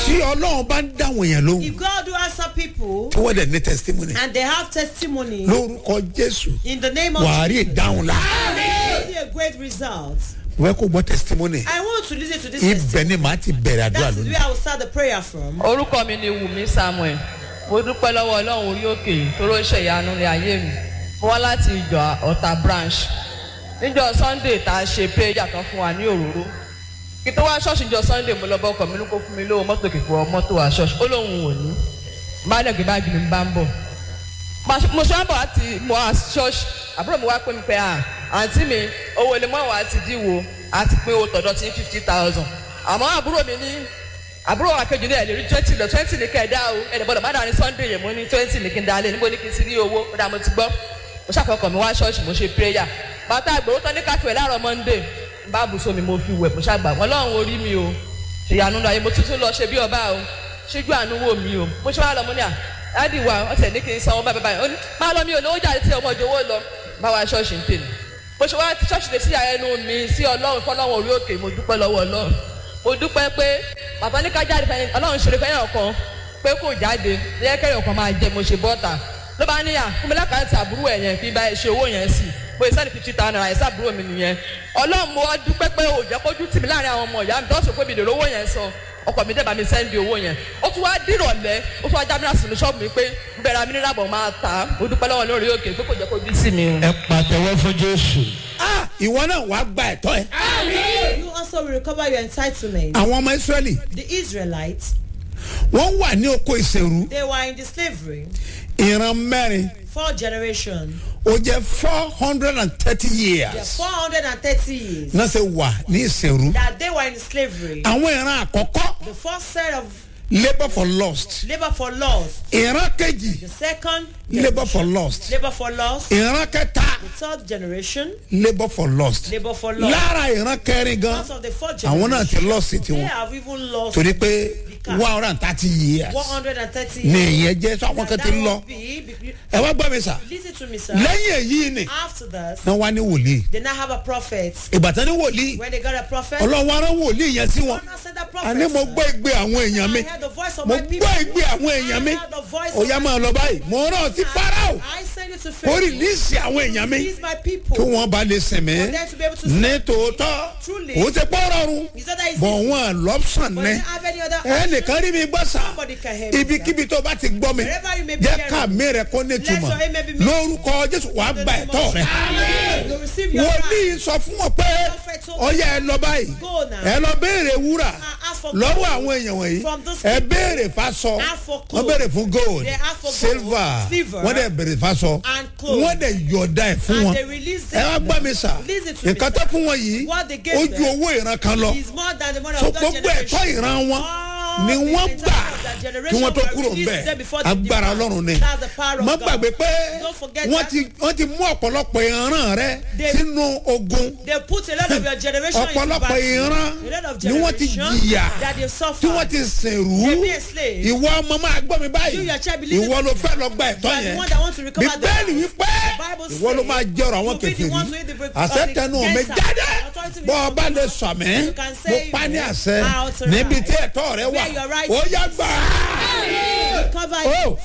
tí ọlọ́run bá ń dáwọn èèyàn lóhùn If God do answer people tí wọ́n dẹ̀ ní testimony and they have testimony lórúkọ jésù in the name of wàá rí Jesus, ìdáhùn la you see a great result. wọ́n kó gbọ́ testimony I want to listen to this ibẹ̀ testimony. ni màá ti bẹ̀rẹ̀ àdúrà That is lónìí. where I will start the prayer from. orúkọ mi ni wùmí samuel mo dúpẹ́ lọ́wọ́ ọlọ́run orí òkè tó ló ń ṣe ìyanu ní ayé mi mo wá láti ìjọ ọ̀tà branch níjọ sunday tá a ṣe prayer tán fún wa ní òróró kí tó wá ṣọ́ọ̀ṣì níjọ sunday mo lọ bá ọkọ̀ mi ní kó fún mi lówó mọ́tò kìkọ́ mọ́tò wá ṣọ́ọ̀ṣì ó lóun ò ní bá dẹ̀ gbé báàgì mi bá ń bọ̀ mo ṣe wá bọ̀ láti mo wá ṣọ́ọ̀ṣì àbúrò mi wá pé mi pé à àǹtí mi owó ilé mọ́ wa ti díwò àti pé owó tọ̀dọ̀ ti ní fifty thousand àmọ́ àbúrò mi ní àbúrò àkejì náà lè rí twenty lọ twenty ní kẹ̀dá o ẹ̀dẹ̀ gbọ́dọ̀ má dàní sunday yẹn mo ní twenty ní kí n dalẹ̀ níbo ní kí n ti rí owó ó dà mo ti gbọ́ mo ṣàfọkàn mi wá ṣọ́ọ̀ṣì mo ṣe prayer bàtà àgbèrò tán ní káfíwẹ̀ láàárọ̀ monday bá bùsọ̀ mi mo fi wẹ̀ mo ṣàgbà wọn lọ́run orí mi o ṣèyànú ayé mo tuntun lọ ṣe bí ọba o ṣíjú àánú wò mí o mo ṣe wá lọ mo ní à láti wà wọ́n tẹ̀ ní kí n sanwó báyìí báyìí ó ní máa lọ mi ò lówó jáde tí ọmọ ìjòwó lọ bá wa ṣọ́ọ̀ṣì ń tèmi mo ṣe wá ṣọ́ọ̀ṣì lè sí àyẹnu mi sí ọlọ́run fọlọ́run orí òkè mo dúpẹ́ lọ́wọ́ ọlọ́run mo dúpẹ́ pé bàbá ní ká jáde fẹ́yìn ọlọ́run ṣeré fẹ́yìn ọ̀kan pé kò jáde lẹ́yìn kẹ́yìn ọ̀kan máa jẹ mo ṣe bọ́ta ló bá níyà fún mi lákàtà àbúrò ẹ̀ yẹn kí n bá ẹ ṣe owó yẹn sí pé sẹ́ni fifty thousand naira ẹ̀sẹ̀ àbúrò mi nìyẹn ọlọ́run mo wá dúpẹ́ pé ò jẹ́ kójú tì mí láàrin àwọn ọmọ ìyá mi tó ṣe pé mi lè rówó yẹn sọ ọkọ mi dẹ́ba mi sẹ́ndì owó yẹn ó tún wá dìrọ̀lẹ́ ó tún wá jábínà sínú ṣọ́ọ̀bù mi pé ń bẹ̀rẹ̀ mi nílábọ̀ máa tà á mo dúpẹ́ lọ́wọ́ lórí òkè pé kò jẹ́ kójú sí mi. ẹ pàtẹ́wọ́ fún jésù. Ah, ìwọ náà wàá gba ẹ̀tọ́ ẹ. You also will recover your entitlement. àwọn ọmọ israẹli The Israelites, wọ́n wà ní oko ìṣèrú they were in the slavery ìran mẹ́rin four generations. ó jẹ́ four hundred and thirty They are years 430 years náà ṣe wà ní ìṣèrú. that they were in slavery. àwọn ìran àkọ́kọ́ The first set of labour for lost labor for loss. ìran kejì The second, labour for lost labor for loss. ìran kẹta The third generation, labour for lost labor for loss. lára ìran kẹrin gan Because of the fourth àwọn náà generation, ti lost they tiwọn have even lost torí pé one hundred and thirty years 130 ní years. ìyẹn jẹ́ sọ àwọn kan And ti that lọ would be, be- ẹ wá gbọ́ mi sà listen to me, sir. lẹ́yìn èyí ni After this, wọ́n wá ní wòlíì they now have a prophet. ìbátan ní wòlíì When they got a prophet, ọlọ́run arán wòlíì yẹn sí wọn God now sent a prophet. àní mo gbọ́ ìgbé àwọn èèyàn mi I heard the voice of mo my people. gbọ́ ìgbé àwọn èèyàn mi I heard the voice ó of yá my máa lọ báyìí mo rán ọ sí farao I send you to ó Pharaoh. rìlíìsì àwọn èèyàn mi These my people. kí wọ́n bá lè sìn mí For them to be able to ní serve tòótọ́ Truly. òun ti pọ́ rọrùn Is that that is bọ̀ easy? wọ́n lọ́pṣàn But ní they have any other option? ẹnìkan rí mi gbọ́ sà Somebody can hear me, ibikíbi tó bá ti gbọ́ mi Wherever you may be jẹ́ hearing. ká mi rẹ̀ kó ní Let túmọ̀ your amen be made. lórúkọ jésù wàá In the gba name ẹ̀tọ́ of rẹ̀ Jesus. You receive your wòlíì right. sọ fún wọn pé Prophet told ọyẹ ẹ lọ báyìí Go now. ẹ lọ béèrè wúrà And ask for lọ́wọ́ gold àwọn èèyàn wọ̀nyí from those ẹ people. béèrè fásọ Ask for wọ́n gold. béèrè fún gold They ask for gold, silver silver, wọ́n dẹ̀ béèrè fásọ and clothes. wọ́n dẹ̀ yọ̀ọ̀dá ẹ̀ fún And wọn they release ẹ wá them. gbọ́ mi sà Listen to me, nǹkan tó sir. fún wọn yìí What they gave ó ju them owó ìran kan lọ is more than the money so of that gbogbo ẹ̀tọ́ generation. ìran wọn All ni the wọ́n entire gbà of that kí generation wọ́n tó were kúrò released ńbẹ̀ there before they agbára depart. ọlọ́run ni That's the power of má God. gbàgbé pé Don't forget wọ́n that. ti wọ́n ti mú ọ̀pọ̀lọpọ̀ ìran rẹ They- sínú ogun They put a lot of your generation into ọ̀pọ̀lọpọ̀ battle. ìran A lot of ni wọ́n ti generation jìyà that they tí suffer. wọ́n ti sìnrú They be a slave. ìwọ ọmọ máa gbọ́ mi You, báyìí your child, believe ìwọ it. ló fẹ́ lọ gba ẹ̀tọ́ You are the yẹn one that want to recover the bíbélì right. wípé The Bible ìwọ ló says máa jọrọ àwọn you'll be the kẹfìrí one to eat the break- àṣetẹnu mi against jáde our authority bọ́ ọ bá lè will sọ mí You can mo say pa ní you àṣẹ are authorized. níbi tí ẹ̀tọ́ rẹ wà Where your right ó yá gbà á Recover ó it.